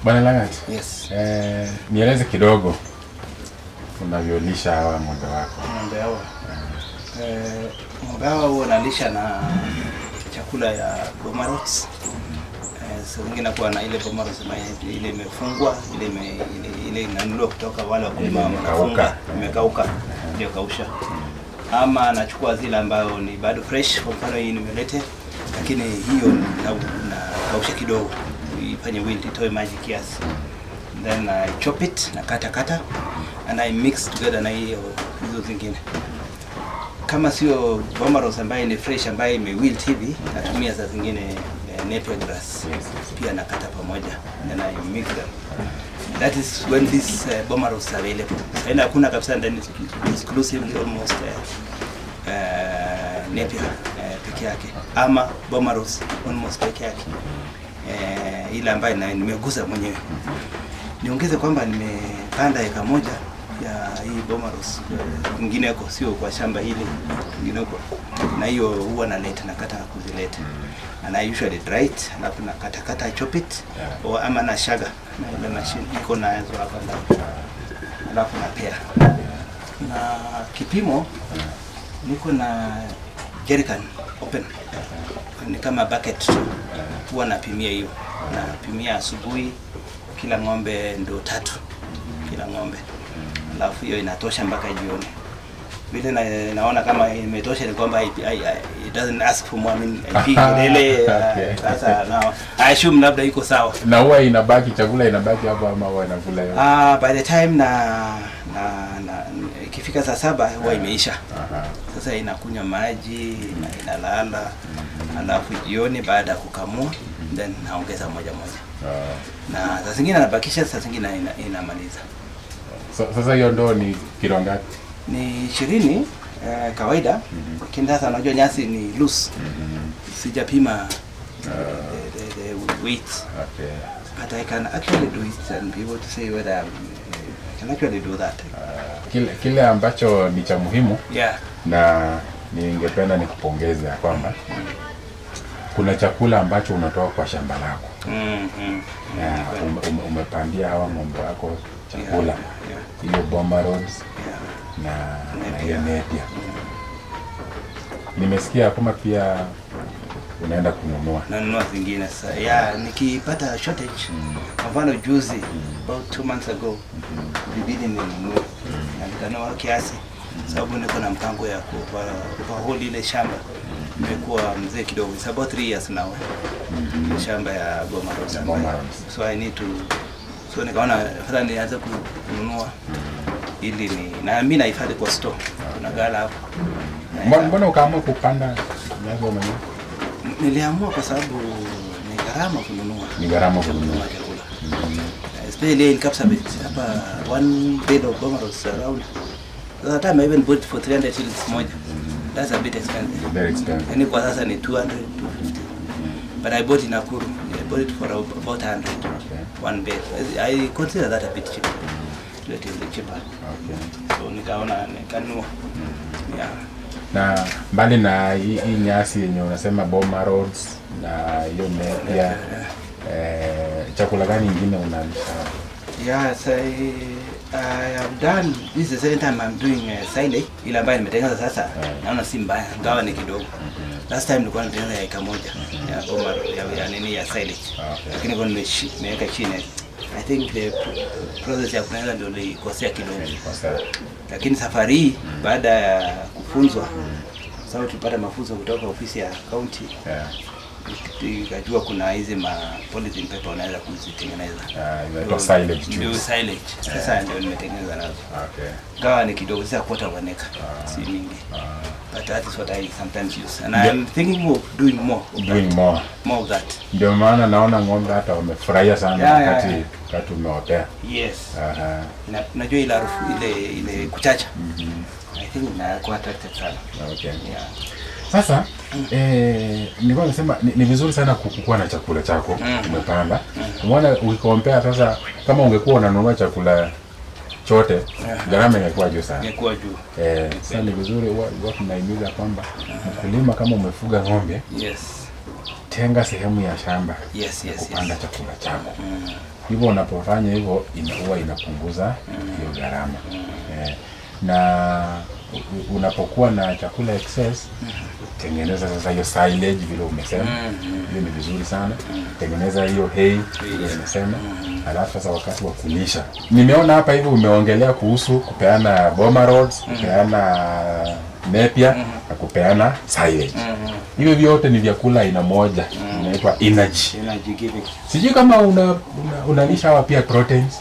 Bwana Langat, Yes. eh, nieleze kidogo unavyolisha hawa ng'ombe wako. Ng'ombe hawa. Eh, ng'ombe hawa huwa nalisha na chakula ya Bomarots. Eh, saa zingine nakuwa na ile Bomarots ambayo ile imefungwa, ile ime, ile, ile inanunuliwa kutoka wale wakulima Ile wanafunga, imekauka. imekauka, ndio kausha. Ama nachukua zile ambayo ni bado fresh, kwa mfano hii nimelete, lakini hiyo na, na kausha kidogo ifanye wilt itoe maji kiasi then I chop it na kata kata and I mix together na hiyo hizo zingine. Kama sio Bomaros ambaye ni fresh ambaye imewilt hivi, natumia saa zingine eh, napier grass Yes, yes. pia nakata pamoja then I mix them. That is when this uh, Bomaros are available. Sasa hakuna kabisa ndani exclusively almost uh, uh, napier uh, peke yake ama Bomaros almost peke yake uh, ile ambayo na- nimegusa mwenyewe niongeze kwamba nimepanda eka moja ya hii Bomaros eh, kwingineko, sio kwa shamba hili kwingineko, na hiyo huwa naleta nakata kuzileta and I usually dry it, alafu nakata kata chop it Yeah. or ama na shaga na ile machine iko nazo hapa ndani, alafu napea na kipimo niko na jerrycan open ni kama bucket tu huwa napimia hiyo napimia asubuhi kila ng'ombe ndo tatu kila ng'ombe alafu hiyo inatosha mpaka jioni vile na, naona kama imetosha ni kwamba hai- hai- hai- it doesn't ask for more I mean haipigi kelele Okay. uh, sasa na I assume labda iko sawa Na huwa inabaki chakula inabaki hapo ama huwa inakula yote? Ah, by the time na na, na ikifika saa saba huwa imeisha Aha. sasa inakunywa maji na inalala alafu jioni baada ya kukamua then naongeza moja moja Ah. na saa zingine anabakisha saa zingine ina, inamaliza So, sasa hiyo ndoo ni kilo ngapi? ni ishirini eh, kawaida lakini sasa unajua nyasi ni loose sijapima the, the, the weight Okay. but I can actually do it and be able to say whether I'm, I can actually do that Kile, kile ambacho ni cha muhimu yeah na ningependa nikupongeze ya kwamba kuna chakula ambacho unatoa kwa shamba lako mm -hmm. na ume, ume, umepandia hawa ng'ombe wako chakula yeah, hiyo Boma Roads yeah. na na Napier. hiyo Napier. Nimesikia kwamba pia unaenda kununua nanunua zingine sasa ya nikipata shortage kwa mfano juzi about two months ago ilibidi ninunue na nikanunua kiasi sababu niko na mpango ya kupahold ile shamba nimekuwa mzee kidogo it's about three years now ile shamba ya Boma Road Ya Boma Road. so I need to so nikaona afadhali nianze ku- kununua ili ni na mimi nahifadhi kwa store kuna gala hapo Mbona- mbona ukaamua kupanda nyasi wewe mwenyewe? Niliamua kwa sababu ni gharama kununua. Ni gharama kununua. chakula. Especially in Kapsabet, hapa one bed of Bomaros around. That time I even bought for 300 shillings moja. That's a bit expensive. Very expensive. Yaani kwa sasa ni 200, 250. But I bought in Nakuru. I bought it for about 100. Okay. One bed. I consider that a bit cheap. Relatively cheaper. Okay. So nikaona nikanunua. Yeah. Na mbali na hii hii nyasi yenye unasema Boma Roads na hiyo Napier, eh, chakula gani ingine unalisha? Yes, I, I have done this is the second time I'm doing uh, silage ile ambayo nimetengeneza sasa naona si mbaya ngawa ni kidogo last time nilikuwa natengeneza ya eka moja ya boma ya, ya nini ya silage Okay. lakini kwa nimeshi- nimeweka chini I think the process ya kutengeneza ndio nilikosea kidogo Kwa sasa. lakini safari hii baada ya kufunzwa sababu tulipata mafunzo kutoka ofisi ya county Yeah. ikajua kuna hizi ma polythene paper unaweza kuzitengeneza Ah, inaitwa silage ndio juice. silage sasa ndio nimetengeneza nazo Okay. gawa ni kidogo sasa quarter of an acre si mingi but that is what I sometimes use and I'm thinking of doing more of Doing that, more. more of that Ndio maana naona ng'ombe hata wamefurahia sana Yeah, yeah, wakati yeah. wakati umeotea. yes Aha. Ina- unajua ile harufu ile ile kuchacha I think inakuwa attracted sana Okay. yeah Sasa eh, nilikuwa nasema ni, ni vizuri sana kukuwa na chakula chako Mm. umepanda. Umeona ukikompea sasa, kama ungekuwa unanunua chakula chote gharama ingekuwa juu sana. imekuwa juu Eh, sasa ni vizuri huwa huwa tunahimiza kwamba mkulima kama umefuga ng'ombe, yes tenga sehemu ya shamba yes yes kupanda yes chakula chako. mm. hivyo unapofanya hivyo ina, huwa inapunguza hiyo gharama eh, na u- unapokuwa na chakula excess tengeneza sasa hiyo silage vile umesema hiyo ni vizuri sana tengeneza hiyo hay vile umesema alafu sasa wakati wa kulisha nimeona hapa hivi umeongelea kuhusu kupeana boma rods kupeana nepia na kupeana silage hivyo vyote ni vyakula aina moja inaitwa energy Energy giving. sijui kama una, una, unalisha hawa pia proteins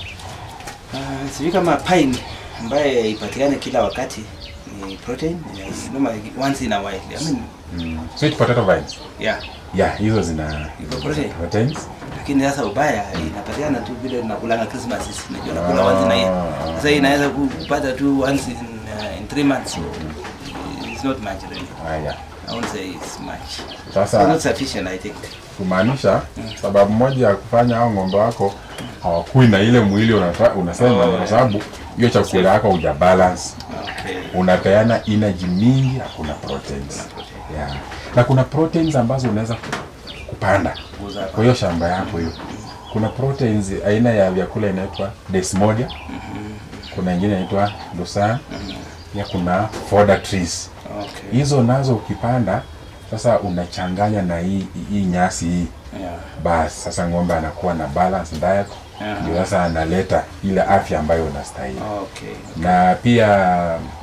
Uh, sijui kama pine ambaye ipatikane kila wakati ni protein yes. Normally once in a while. I mean, mm. sweet potato vines yeah. yeah hizo zina Iko protein. proteins Lakini sasa ubaya inapatikana tu vile tunakulanga Christmas sisi. Unajua nakula once in a year. Ah. Sasa inaweza kupata tu once in uh, in three months. It's not much really. haya I won't say it's much. It's sasa not sufficient I think. kumaanisha sababu moja ya kufanya hao ng'ombe wako hawakui na ile mwili unata, unasema Oh, kwa sababu hiyo chakula yako huja balance Okay. unapeana energy mingi hakuna proteins yeah. na kuna proteins ambazo unaweza kupanda Kuuza kwa hiyo shamba yako hiyo kuna proteins aina ya vyakula inaitwa desmodium kuna ingine inaitwa lucerne ya kuna fodder trees Okay. hizo nazo ukipanda sasa unachanganya na hii hii nyasi hii Yeah. basi sasa ng'ombe anakuwa na balance diet Aha. ndio sasa analeta ile afya ambayo unastahili Okay. na pia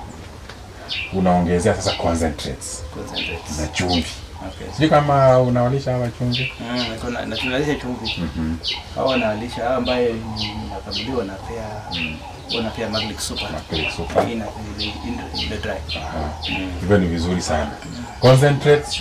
unaongezea sasa concentrates Concentrates. na chumvi Okay. sijui kama unawalisha hawa chumvi Mm, niko na- na tunalisha chumvi. Hao wanalisha hao ambaye nakabuliwa napea wanapea Magnic Super. Magnic Super. Ina ile ile- ile dry. Mm. hivyo ni vizuri sana concentrates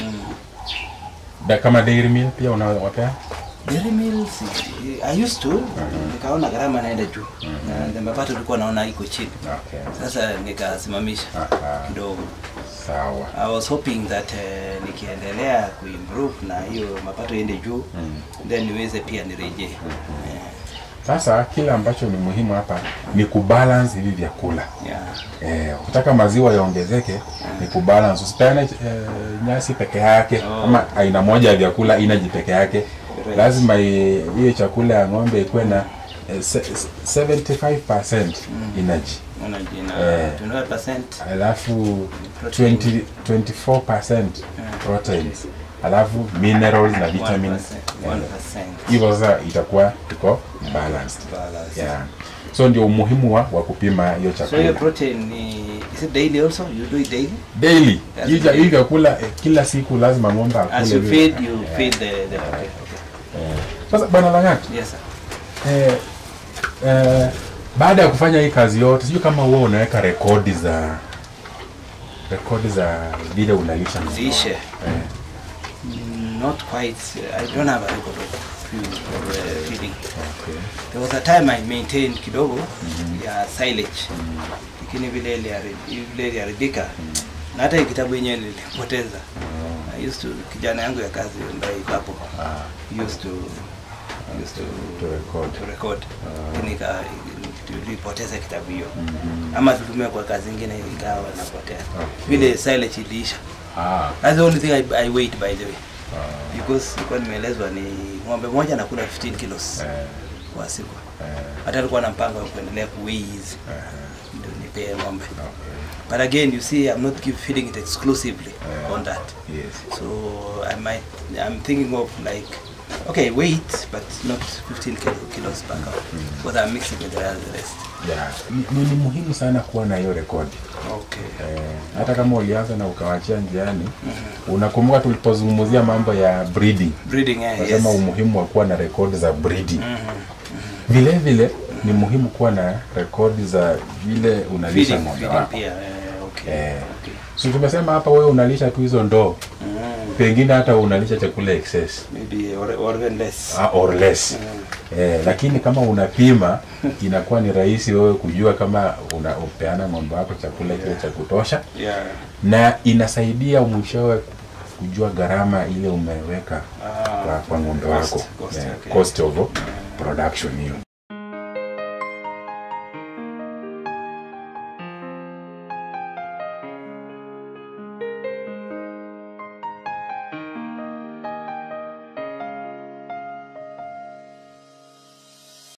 da, kama dairy meal pia unawapea Dairy milk si- I used to nikaona gharama naenda juu. Na mapato tulikuwa naona iko chini. okay. Sasa nikasimamisha Aha. kidogo. sawa I was hoping that uh, nikiendelea kuimprove na hiyo mapato iende juu then niweze pia nirejee. Eh, sasa kile ambacho ni muhimu hapa ni kubalance hivi vyakula yeah. Eh, ukitaka maziwa yaongezeke ni kubalance. Usipeane eh, nyasi peke yake Oh. ama aina moja ya vyakula inaji peke yake. Right. Lazima i- hiyo chakula ya ng'ombe ikuwe na eh, se- se- 75% energy Energy na Eh. 25% alafu Protein. 20, 24% proteins alafu minerals na vitamins 1%. Eh, 1%. hivyo sasa itakuwa iko balanced. Balance. Yeah. So ndio umuhimu wa, wa kupima hiyo So chakula. your protein ni is it daily also? You do it daily? daily Yes, hii cha- daily. hii vyakula eh, kila siku lazima ng'ombe akule As you vile. feed, you Eh, feed the the protein. eh. sasa bwana Lang'at Yes sir. eh, eh, baada ya kufanya hii kazi yote sijui kama huwa unaweka rekodi za rekodi za vile unalisha ng'ombe Lishe. wako. eh, Mm, Not quite. I don't have a record of few of uh, feeding. okay. There was a time I maintained kidogo ya silage. Lakini vile ilihari- vile iliharibika na hata hii kitabu yenyewe nilipoteza. I used to kijana yangu ya kazi ambaye iko hapo Ah, used to used to to record. to record nika tulipoteza kitabu hiyo ama tutumia kwa kazi ingine ikawa napotea Okay. vile silage iliisha Ah, that's the only thing I, I wait by the way ah, because ilikuwa nimeelezwa ni ng'ombe moja anakula 15 kilos eh, kwa siku eh, hata alikuwa na mpango wa kuendelea kuweigh hizi eh, ndio nipee ng'ombe okay. but again you see I'm not give, feeding it exclusively Yeah. on that Yes. so I might I'm thinking of like okay weight but not 15 kilo, kilos per cow because I'm mixing with the rest Yeah. Ni, ni muhimu sana kuwa na hiyo rekodi okay Eh, hata kama ulianza na ukawachia njiani unakumbuka tulipozungumzia mambo ya breeding breeding eh, yes nasema umuhimu wa kuwa na rekodi za breeding Mhm. vile vile ni muhimu kuwa na rekodi za vile unalisha feeding, ng'ombe feeding wako pia eh, okay Eh. okay si tumesema hapa wewe unalisha tu hizo ndoo mm. pengine hata unalisha chakula excess maybe or, or even less ah, or less eh, lakini kama unapima inakuwa ni rahisi wewe kujua kama una upeana ng'ombe wako chakula kile cha kutosha yeah na inasaidia mwishowe kujua gharama ile umeweka Ah, kwa, kwa ng'ombe cost, wako cost, Eh, okay. cost of production hiyo